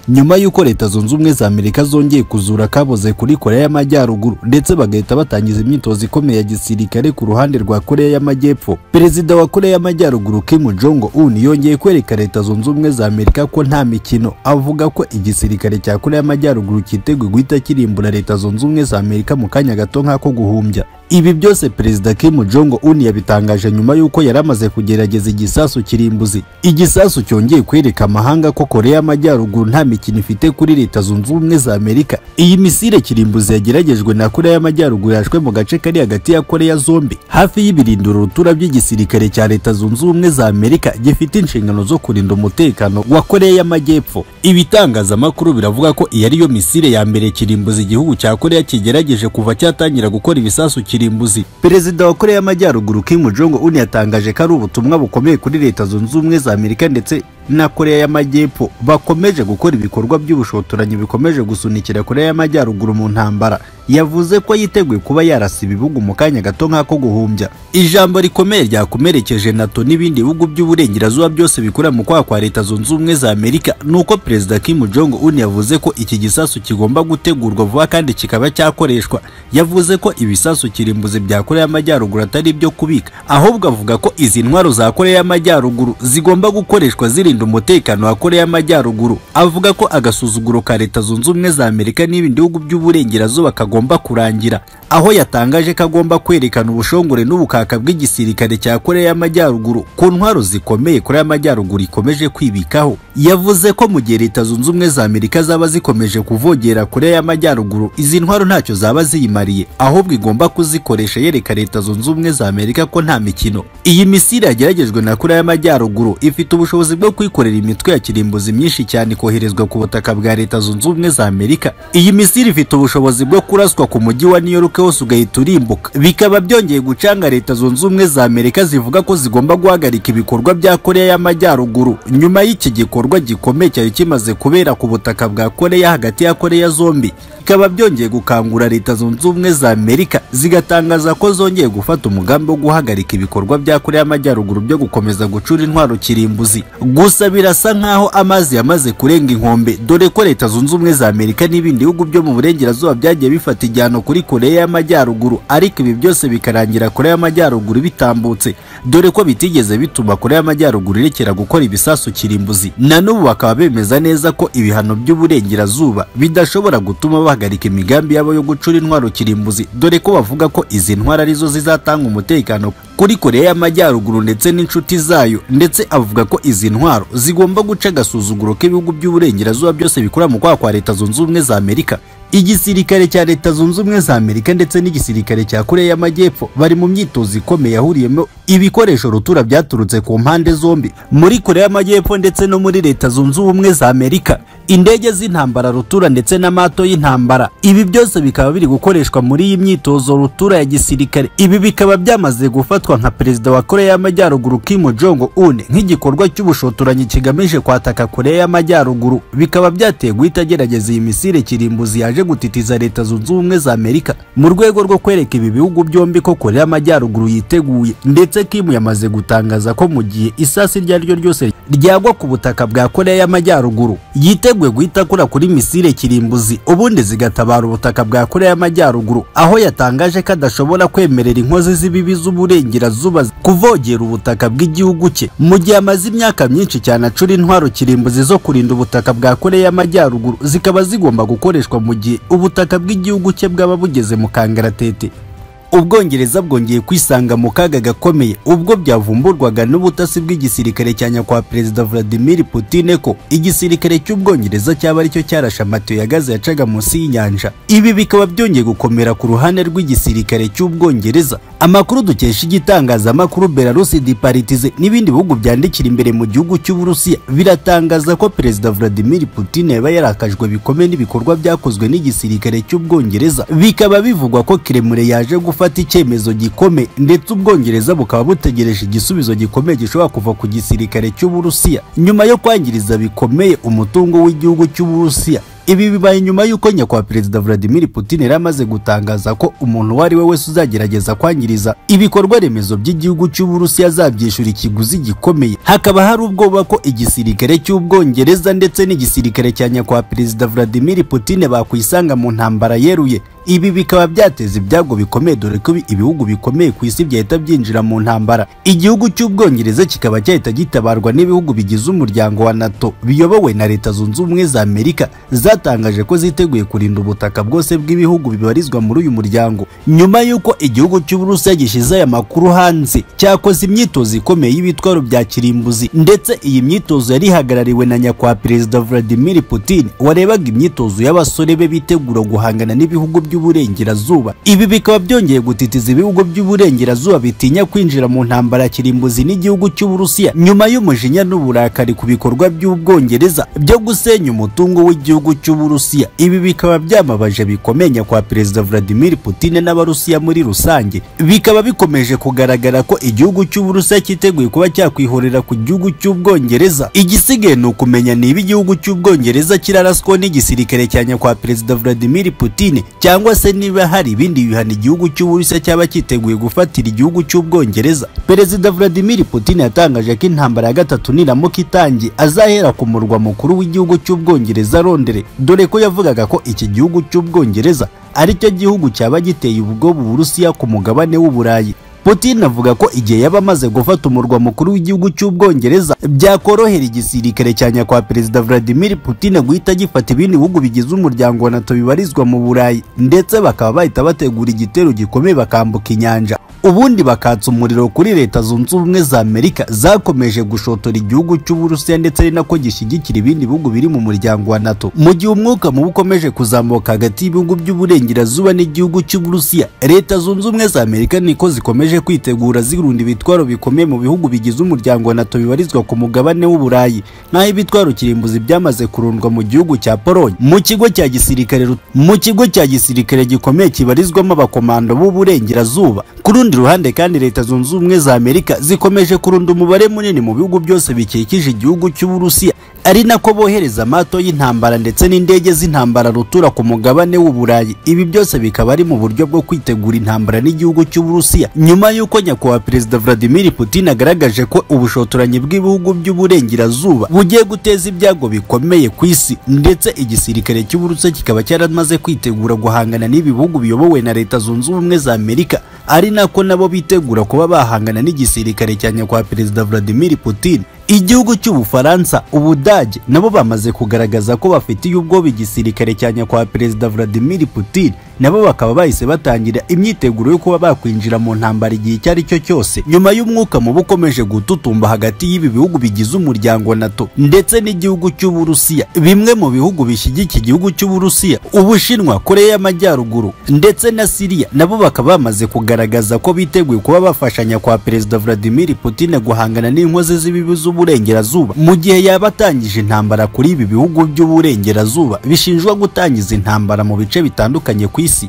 nyuma y'uko leta zunze ubumwe za amerika zongeye kuzura akaboze kuri koreya y'amajyaruguru ndetse bagahita batangiza imyitozo ikomeye ya gisirikare ku ruhande rwa koreya y'amajyepfo perezida wa koreya y'amajyaruguru kim jong un yongeye kwereka leta zunze ubumwe za amerika ko nta mikino avuga ko igisirikare cya koreya y'amajyaruguru cyiteguye guhita kirimbura leta zunze ubumwe za amerika mu kanya gato nk'ako guhumbya ibi byose perezida Kim Jong Un yabitangaje nyuma y'uko yari amaze kugerageza igisasu kirimbuzi igisasu cyongeye kwereka amahanga ko koreya y'amajyaruguru nta mikino ifite kuri leta zunze ubumwe za amerika iyi misile kirimbuzi yageragejwe na koreya y'amajyaruguru yashwe mu gace kari hagati ya koreya zombi hafi y'ibirindiro rutura by'igisirikare cya leta zunze ubumwe za amerika gifite inshingano zo kurinda umutekano wa koreya y'amajyepfo ibitangazamakuru biravuga ko iyi ari yo misile ya mbere kirimbuzi igihugu cya koreya kigerageje kuva cyatangira gukora ibisasu kirimbuzi perezida wa koreya y'amajyaruguru kim jong un yatangaje ko ari ubutumwa bukomeye kuri leta zunze ubumwe za amerika ndetse na koreya y'amajyepfo bakomeje gukora ibikorwa by'ubushotoranyi bikomeje gusunikira koreya y'amajyaruguru mu ntambara yavuze ko yiteguye kuba yarasa ibihugu mu kanya gato nk'ako guhumbya ijambo rikomeye ryakomerekeje nato n'ibindi bihugu by'uburengerazuba byose bikora mu kwaha kwa leta zunze ubumwe za amerika ni uko perezida kim jong un yavuze ko iki gisasu kigomba gutegurwa vuba kandi kikaba cyakoreshwa yavuze ko ibisasu kirimbuzi bya koreya y'amajyaruguru atari ibyo kubika ahubwo avuga ko izi ntwaro za koreya y'amajyaruguru zigomba gukoreshwa ziri kurinda umutekano wa koreya y'amajyaruguru avuga ko agasuzuguro ka leta zunze ubumwe za amerika n'ibindi bihugu by'uburengerazuba kagomba kurangira aho yatangaje ko agomba kwerekana ubushongore n'ubukaka bw'igisirikare cya koreya y'amajyaruguru ku ntwaro zikomeye koreya y'amajyaruguru ikomeje kwibikaho yavuze ko mu gihe leta zunze ubumwe za amerika zaba zikomeje kuvogera koreya y'amajyaruguru izi ntwaro ntacyo zaba ziyimariye ahubwo igomba kuzikoresha yereka leta zunze ubumwe za amerika ko nta mikino iyi misiri yageragejwe na koreya y'amajyaruguru ifite ubushobozi bwo kwikorera imitwe ya kirimbuzi myinshi cyane koherezwa ku butaka bwa leta zunze ubumwe za amerika iyi misiri ifite ubushobozi bwo kuraswa ku mujyi wa new york hose ugahita urimbuka bikaba byongeye gucanga leta zunze ubumwe za amerika zivuga ko zigomba guhagarika ibikorwa bya koreya y'amajyaruguru nyuma y'iki gikorwa gikomeye cyari kimaze kubera ku butaka bwa koreya hagati ya koreya zombi bikaba byongeye gukangura leta zunze ubumwe za amerika zigatangaza ko zongeye gufata umugambi wo guhagarika ibikorwa bya koreya y'amajyaruguru byo gukomeza gucura intwaro kirimbuzi gusa birasa nk'aho amazi yamaze kurenga inkombe dore ko leta zunze ubumwe za amerika n'ibindi bihugu byo mu burengerazuba byagiye bifata ijyano kuri koreya y'amajyaruguru ariko ibi byose bikarangira koreya y'amajyaruguru bitambutse dore ko bitigeze bituma koreya y'amajyaruguru irekera gukora ibisasu kirimbuzi na n'ubu bakaba bemeza neza ko ibihano by'uburengerazuba bidashobora gutuma bahagarika imigambi yabo yo gucura intwaro kirimbuzi dore ko bavuga ko izi ntwaro arizo zizatanga umutekano kuri koreya y'amajyaruguru ndetse n'inshuti zayo ndetse avuga ko izi ntwaro zigomba guca agasuzuguro k'ibihugu by'uburengerazuba byose bikora mu kwaha kwa leta zunze ubumwe za amerika igisirikare cya leta zunze ubumwe za amerika ndetse n'igisirikare cya koreya y'amajyepfo bari mu myitozo ikomeye yahuriyemo ibikoresho rutura byaturutse ku mpande zombi muri koreya y'amajyepfo ndetse no muri leta zunze ubumwe za amerika indege z'intambara rutura ndetse n'amato y'intambara ibi byose bikaba biri gukoreshwa muri iyi myitozo rutura ya gisirikare ibi bikaba byamaze gufatwa nka perezida wa koreya y'amajyaruguru kim jong un nk'igikorwa cy'ubushotoranyi kigamije kwataka koreya y'amajyaruguru bikaba byateye guhita agerageza iyi misire kirimbuzi yaje gutitiza leta zunze ubumwe za amerika mu rwego rwo kwereka ibi bihugu byombi ko koreya y'amajyaruguru yiteguye ndetse kim yamaze gutangaza ko mu gihe isasi iryo ari ryo ryose ryagwa ku butaka bwa koreya y'amajyaruguru yiteguye yiteguye guhita akora kuri misile kirimbuzi ubundi zigatabara ubutaka bwa koreya y'amajyaruguru aho yatangaje ko adashobora kwemerera inkozi z'ibibi z'uburengerazuba kuvogera ubutaka bw'igihugu cye mu gihe amaze imyaka myinshi cyane acura intwaro kirimbuzi zo kurinda ubutaka bwa koreya y'amajyaruguru zikaba zigomba gukoreshwa mu gihe ubutaka bw'igihugu cye bwaba bugeze mu kangaratete ubwongereza bwongeye kwisanga mu kaga gakomeye ubwo byavumburwaga n'ubutasi bw'igisirikare cya nyakwa perezida Vladimir Putin ko igisirikare cy'ubwongereza cyaba aricyo cyarashe amatiyo ya gaze yacaga munsi y'inyanja ibi bikaba byongeye gukomera ku ruhande rw'igisirikare cy'ubwongereza amakuru dukesha igitangazamakuru Belarus Departize n'ibindi bihugu byandikira imbere mu gihugu cy'Uburusiya biratangaza ko perezida Vladimir Putin yaba yarakajwe bikomeye n'ibikorwa byakozwe n'igisirikare cy'ubwongereza bikaba bivugwa ko Kremlin yaje gufata gufata icyemezo gikomeye ndetse ubwongereza bukaba butegereje igisubizo gikomeye gishobora kuva ku gisirikare cy'uburusiya nyuma yo kwangiriza bikomeye umutungo w'igihugu cy'uburusiya Ibi bibaye nyuma y'uko nyakwa Perezida Vladimir Putin yari amaze gutangaza ko umuntu uwo ari we wese uzagerageza kwangiriza ibikorwa remezo by'igihugu cy'Uburusiya azabyishyura ikiguzi gikomeye. Hakaba hari ubwoba ko igisirikare cy'Ubwongereza ndetse n'igisirikare cya nyakwa Perezida Vladimir Putin bakwisanga mu ntambara yeruye. Ibi bikaba byateza ibyago bikomeye dore ko ibihugu bikomeye ku isi byahita byinjira mu ntambara. Igihugu cy'Ubwongereza kikaba cyahita gitabarwa n'ibihugu bigize umuryango wa NATO biyobowe na Leta Zunze Ubumwe za Amerika zatangaje ko ziteguye kurinda ubutaka bwose bw'ibihugu bibarizwa muri uyu muryango. Nyuma y'uko igihugu cy'Uburusiya gishyize aya makuru hanze cyakoze imyitozo ikomeye y'ibitwaro bya kirimbuzi ndetse iyi myitozo yari ihagarariwe na nyakwa Perezida Vladimir Putin warebaga imyitozo y'abasore be bitegura guhangana n'ibihugu by by'uburengerazuba ibi bikaba byongeye gutitiza ibihugu by'uburengerazuba bitinya kwinjira mu ntambara ya kirimbuzi n'igihugu cy'uburusiya nyuma y'umujinya n'uburakari ku bikorwa by'ubwongereza byo gusenya umutungo w'igihugu cy'uburusiya ibi bikaba byamabaje bikomeye kwa perezida vladimir putin n'abarusiya muri rusange bikaba bikomeje kugaragara ko igihugu cy'uburusiya cyiteguye kuba cyakwihorera ku gihugu cy'ubwongereza igisigaye ni ukumenya niba igihugu cy'ubwongereza kiraraswa n'igisirikare cya nyakwa perezida vladimir putin cyangwa cyangwa se niba hari ibindi bihano igihugu cy'Uburusiya cyaba cyiteguye gufatira igihugu cy'Ubwongereza. Perezida Vladimir Putin yatangaje ko intambara ya gatatu niramuka itangiye azahera ku murwa mukuru w'igihugu cy'Ubwongereza Londres, dore ko yavugaga ko iki gihugu cy'Ubwongereza ari cyo gihugu cyaba giteye ubwoba Uburusiya ku mugabane w'Uburayi. Putin avuga ko igihe yaba amaze gufata umurwa mukuru w'igihugu cy'Ubwongereza byakorohera igisirikare cya nyakwa Perezida Vladimir Putin guhita gifata ibindi bihugu bigize umuryango wa NATO bibarizwa mu Burayi ndetse bakaba bahita bategura igitero gikomeye bakambuka inyanja ubundi bakatsa umuriro kuri Leta Zunze Ubumwe za Amerika zakomeje gushotora igihugu cy'Uburusiya ndetse ari nako gishyigikira ibindi bihugu biri mu muryango wa NATO mu gihe umwuka mubi ukomeje kuzamuka hagati y'ibihugu by'uburengerazuba n'igihugu cy'Uburusiya Leta Zunze Ubumwe za Amerika niko zikomeje zikomeje kwitegura zirunda ibitwaro bikomeye mu bihugu bigize umuryango wa NATO bibarizwa ku mugabane w'Uburayi naho ibitwaro kirimbuzi byamaze kurundwa mu gihugu cya Pologne mu kigo cya gisirikare mu kigo cya gisirikare gikomeye kibarizwamo abakomando b'uburengerazuba ku rundi ruhande kandi leta zunze ubumwe za Amerika zikomeje kurunda umubare munini mu bihugu byose bikikije igihugu cy'Uburusiya ari nako bohereza amato y'intambara ndetse n'indege z'intambara rutura ku mugabane w'Uburayi ibi byose bikaba ari mu buryo bwo kwitegura intambara n'igihugu cy'Uburusiya nyuma y'uko nyakubahwa perezida Vladimir Putin agaragaje ko ubushotoranyi bw'ibihugu by'uburengerazuba bugiye guteza ibyago bikomeye ku isi ndetse igisirikare cy'Uburusiya kikaba cyaramaze kwitegura guhangana n'ibi bihugu biyobowe na leta zunze ubumwe za Amerika ari nako nabo bitegura kuba bahangana n'igisirikare cya nyakubahwa perezida Vladimir Putin igihugu cy'ubufaransa ubudage nabo bamaze kugaragaza ko bafitiye ubwoba igisirikare cya nyakwa perezida Vladimir Putin nabo bakaba bahise batangira imyiteguro yo kuba bakwinjira mu ntambara igihe icyo ari cyo cyose nyuma y'umwuka mubi ukomeje gututumba hagati y'ibi bihugu bigize umuryango wa NATO ndetse n'igihugu cy'Uburusiya bimwe mu bihugu bishyigikiye igihugu cy'Uburusiya Ubushinwa Korea y'Amajyaruguru ndetse na Siriya nabo bakaba bamaze kugaragaza ko biteguye kuba bafashanya kwa perezida Vladimir Putin guhangana n'inkozi z'ibibi z'uburengerazuba mu gihe yaba atangije intambara kuri ibi bihugu by'uburengerazuba bishinjwa gutangiza intambara mu bice bitandukanye ku isi